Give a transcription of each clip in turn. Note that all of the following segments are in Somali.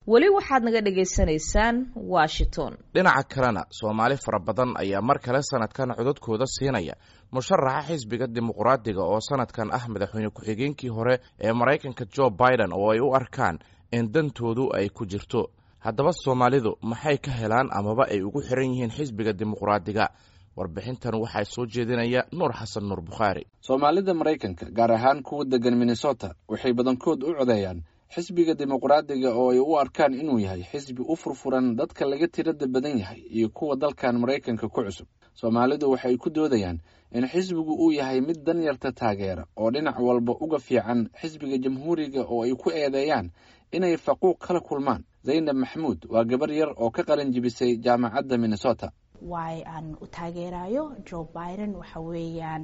weli waxaad naga dhagaysanaysaan washington dhinaca kalena soomaali fara badan ayaa mar kale sanadkan codadkooda siinaya musharaxa xisbiga dimuqraadiga oo sanadkan ah madaxweyne ku-xigeenkii hore ee maraykanka jo biden oo ay u arkaan in dantoodu ay ku jirto haddaba soomaalidu maxay ka helaan amaba ay ugu xiran yihiin xisbiga dimuqraadiga warbixintan waxaa soo jeedinaya nuur xasan nuur bukhaari soomaalida maraykanka gaar ahaan kuwa degan minnesota waxay badankood u codeeyaan xisbiga dimuqraadiga oo ay u arkaan inuu yahay xisbi u furfuran dadka laga tirada badan yahay iyo kuwa dalkan maraykanka ku cusub soomaalidu waxay ku doodayaan in xisbigu uu yahay mid danyarta taageera oo dhinac walba uga fiican xisbiga jamhuuriga oo ay ku eedeeyaan inay faquuq kala kulmaan zaynab maxamuud waa gabar yar oo ka qalin jibisay jaamacadda minnesota waay aan u taageerayo jo biden waxa weeyaan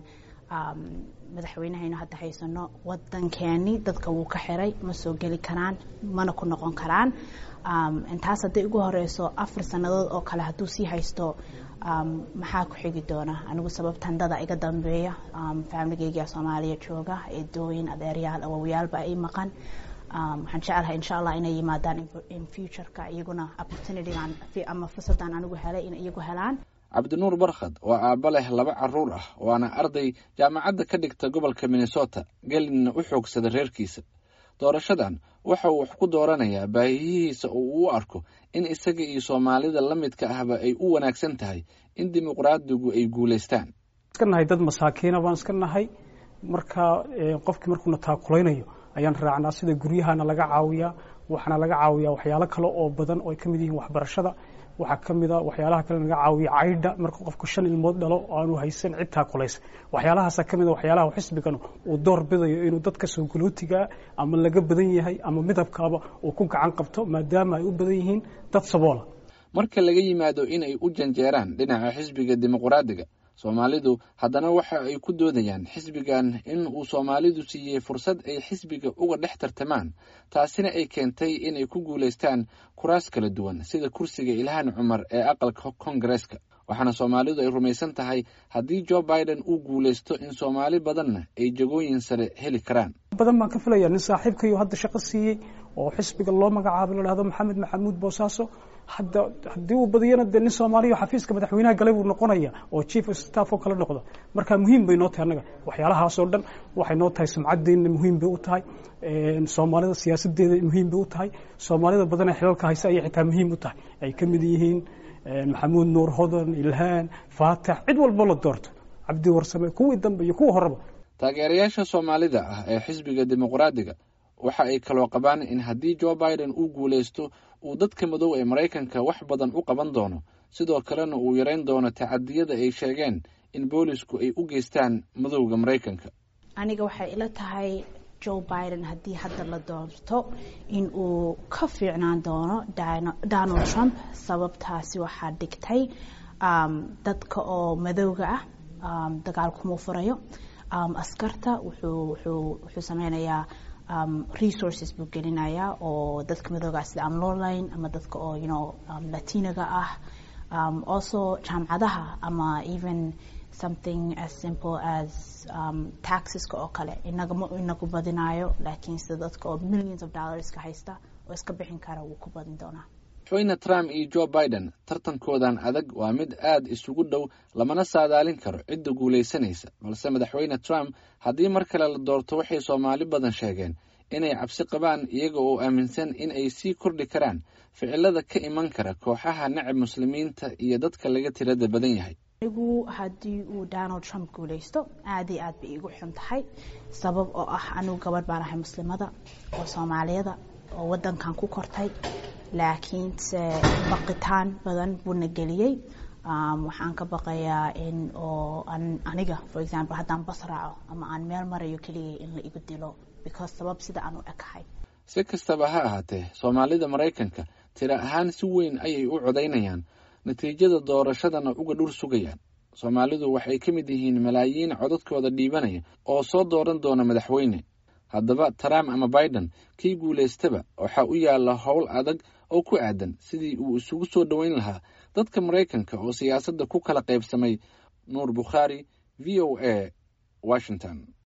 madaxweynehaynu hadda haysano wadankeeni dadka wuu ka xiray ma soo geli karaan mana ku noqon karaan intaas hadday ugu horeyso afar sannadood oo kale hadduu sii haysto maxaa ku xigi doona anigu sababtan dada iga dambeeya faamiligeyga soomaaliya jooga eedooyin adeeryaal awowyaalba ay maqan waxaan jecelahay insha allah inay yimaadaan in futureka iyaguna opportunitygan ama fursadan anigu helay in iyagu helaan cabdinuur barkhad waa aabba leh laba caruur ah waana arday jaamacadda ka dhigta gobolka minnesota gelinna u xoogsada reerkiisa doorashadan waxa uu wax ku dooranayaa baahiyihiisa oo uu u arko in isaga iyo soomaalida la midka ahba ay u wanaagsan tahay in dimuqraadigu ay guulaystaan iska nahay dad masaakiina baan iska nahay marka qofkii markuuna taakulaynayo ayaan raacnaa sida guryahana laga caawiyaa waxaana laga caawiyaa waxyaalo kale oo badan oo ay ka mid yihiin waxbarashada waxaa ka mid a waxyaalaha kale laga caawiya caydha marka qofku shan ilmood dhalo aanu haysan cid taakulaysa waxyaalahaasa ka mid a waxyaalaha xisbigan uu door bidayo inuu dadka soo galootigaa ama laga badan yahay ama midabkaaba uu ku gacan qabto maadaama ay u badan yihiin dad saboola marka laga yimaado inay u janjeeraan dhinaca xisbiga dimuqraadiga soomaalidu haddana waxa ay ku doodayaan xisbigan in uu soomaalidu siiyey fursad ay xisbiga uga dhex tartamaan taasina ay keentay inay ku guulaystaan kuraas kala duwan sida kursiga ilhaan cumar ee aqalka kongareeska waxaana soomaalidu ay rumaysan tahay haddii jo biden uu guulaysto in soomaali badanna ay jagooyin sare heli karaan badan baan ka filaya nin saaxiibkayo hadda shaqo siiyey oo xisbiga loo magacaabo la dhahdo maxamed maxamuud boosaaso hadda haddii uu badiyana dee nin soomaaliya xafiiska madaxweynaha galay buu noqonaya oo chief of staff oo kala noqdo marka muhiim bay noo tahay annaga waxyaalahaasoo dhan waxay noo tahay sumcadeenna muhiim bay u tahay soomaalida siyaasadeeda muhiim bay u tahay soomaalida badan ee xilalka haysa ayay xitaa muhiim u tahay ay ka mid yihiin maxamuud nuur hodan ilhaan faatax cid walbo la doorto cabdi warsame kuwii dambe iyo kuwa horeba taageerayaasha soomaalida ah ee xisbiga dimuqraadiga waxa ay kaloo qabaan in haddii jo biden uu guulaysto uu dadka madow ee maraykanka wax badan u qaban doono sidoo kalena uu yareyn doono tacadiyada ay sheegeen in boolisku ay u geystaan madowga maraykanka aniga waxay ila tahay jo biden haddii hadda la doorto in uu ka fiicnaan doono donald trump sababtaasi waxaa dhigtay dadka oo madowga ah dagaal kuma furayo askarta wuxuu sameynayaa resources buu gelinayaa oo dadka madooga ah sida amlorline ama dadka oo you know latinaga ah also jaamcadaha ama even something as simple as taxeska oo kale inaga ma inagu badinayo laakiin sida dadka oo millions of dollarska haysta oo iska bixin kara wuu ku badin doonaa madaxweyne trump iyo jo biden tartankoodan adag waa mid aad isugu dhow lamana saadaalin karo cidda guulaysanaysa balse madaxweyne trump haddii mar kale la doorto waxay soomaali badan sheegeen inay cabsi qabaan iyaga oo aaminsan in ay sii kordhi karaan ficilada ka iman kara kooxaha nacab muslimiinta iyo dadka laga tirada badan yahay anigu haddii uu donald trump guulaysto aad iyo aad bay iigu xun tahay sabab oo ah anigu gabadh baan ahay muslimada oo soomaaliyada oo wadankan ku kortay laakiinse baqitaan badan buuna geliyey waxaan ka baqayaa in oo aniga for example haddaan bas raaco ama aan meel marayo keligay in la igu dilo because sabab sida aan u ekahay si kastaba ha ahaatee soomaalida maraykanka tira ahaan si weyn ayay u codaynayaan natiijada doorashadana uga dhur sugayaan soomaalidu waxay ka mid yihiin malaayiin codadkooda dhiibanaya oo soo dooran doona madaxweyne haddaba trump ama biden kii guulaystaba waxaa u yaalla howl adag oo ku aadan sidii uu isugu soo dhoweyn lahaa dadka maraykanka oo siyaasadda ku kala qaybsamay nuur bukhaari v o a washington